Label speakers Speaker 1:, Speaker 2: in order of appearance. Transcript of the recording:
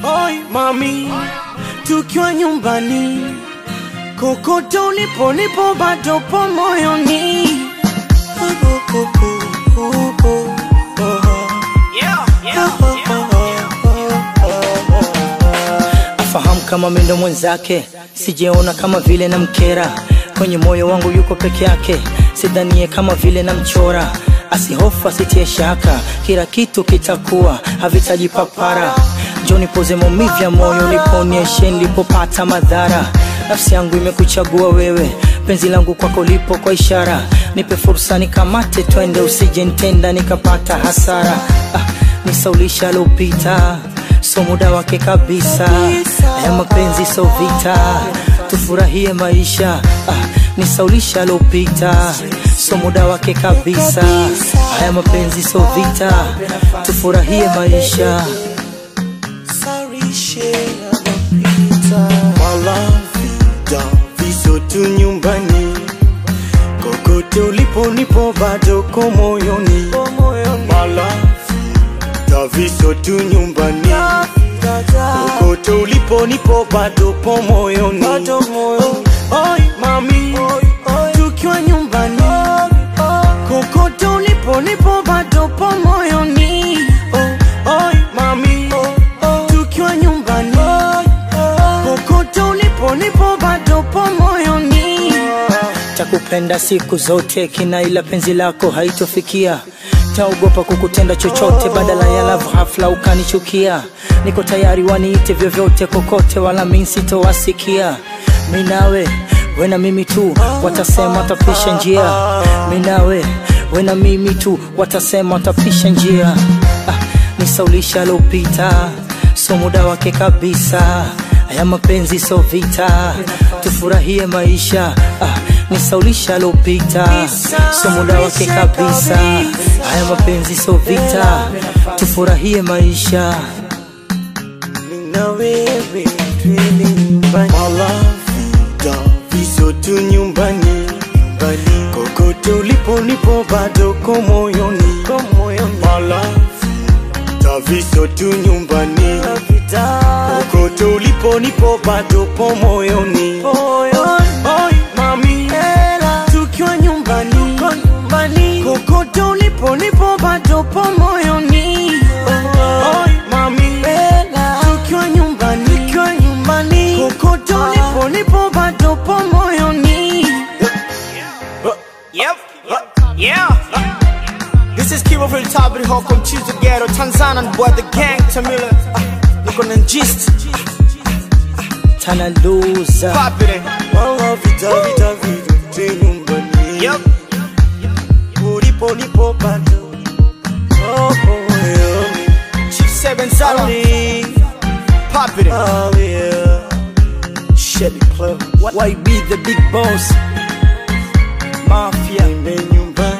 Speaker 1: Oi mami, tukiwa nyumbani, kokote ulipo nipo bado po moyoni.
Speaker 2: afahamu kama mindo mwenzake, sijeona kama vile na mkera kwenye moyo wangu yuko peke yake, sidhanie kama vile na mchora asihofu asitie shaka, kila kitu kitakuwa havitaji papara. Njoni poze maumivu ya moyo, niponyeshe nilipopata madhara. Nafsi yangu imekuchagua wewe, penzi langu kwako lipo kwa ishara. Nipe fursa nikamate, twende, usije nitenda nikapata hasara. Ah, nisaulisha lopita so muda wake kabisa. Haya mapenzi so vita, tufurahie maisha. Ah, nisaulisha lopita so muda wake kabisa. Haya mapenzi so vita, tufurahie maisha.
Speaker 1: Malavida viso tu nyumbani, kokote ulipo nipo bado ko moyoni. Malavida viso tu nyumbani, kokote ulipo nipo bado po moyoni. Oi mami, tukiwa nyumbani, kokote ulipo nipo bado po moyoni. Oi mami, tukiwa nyumbani kokote ulipo nipo bado po moyoni.
Speaker 2: Takupenda siku zote, kina ila penzi lako haitofikia. Taogopa kukutenda chochote, badala ya love hafla ukanichukia. Niko tayari waniite vyovyote, kokote, wala mi sitowasikia. Mi nawe we na mimi tu, watasema watapisha njia. Mi nawe we na mimi tu, watasema watapisha njia. Ah, nisaulisha lopita, so muda wake kabisa. Haya mapenzi so vita, tufurahie maisha. Ah, nisaulisha lopita, so muda wake kabisa. Haya mapenzi so vita, tufurahie maisha.
Speaker 1: na wewe twende nyumbani. Malavida viso tu nyumbani, kokote ulipo nipo bado ko moyoni. Malavida viso tu nyumbani, kokote ulipo nipo bado po moyoni. Oi mami, tukiwa nyumbani, kokote ulipo nipo bado po moyoni. Oi mami, tukiwa nyumbani, kokote ulipo nipo bado po moyoni.
Speaker 3: Yep. Yeah. This is Kibo from Tabri Hokom Chizo Ghetto Tanzanian boy the gang Tamila Niko na gist
Speaker 2: Tana loser.
Speaker 3: Pop it in
Speaker 1: Malavida vida vida tu nyumbani.
Speaker 3: Yep
Speaker 1: Ulipo nipo bado oh, moyoni.
Speaker 3: Chief Seven Zara Pop it in
Speaker 1: Oh yeah.
Speaker 3: Shelly Club
Speaker 2: YB the big boss. Mafia.
Speaker 1: Nipe nyumbani.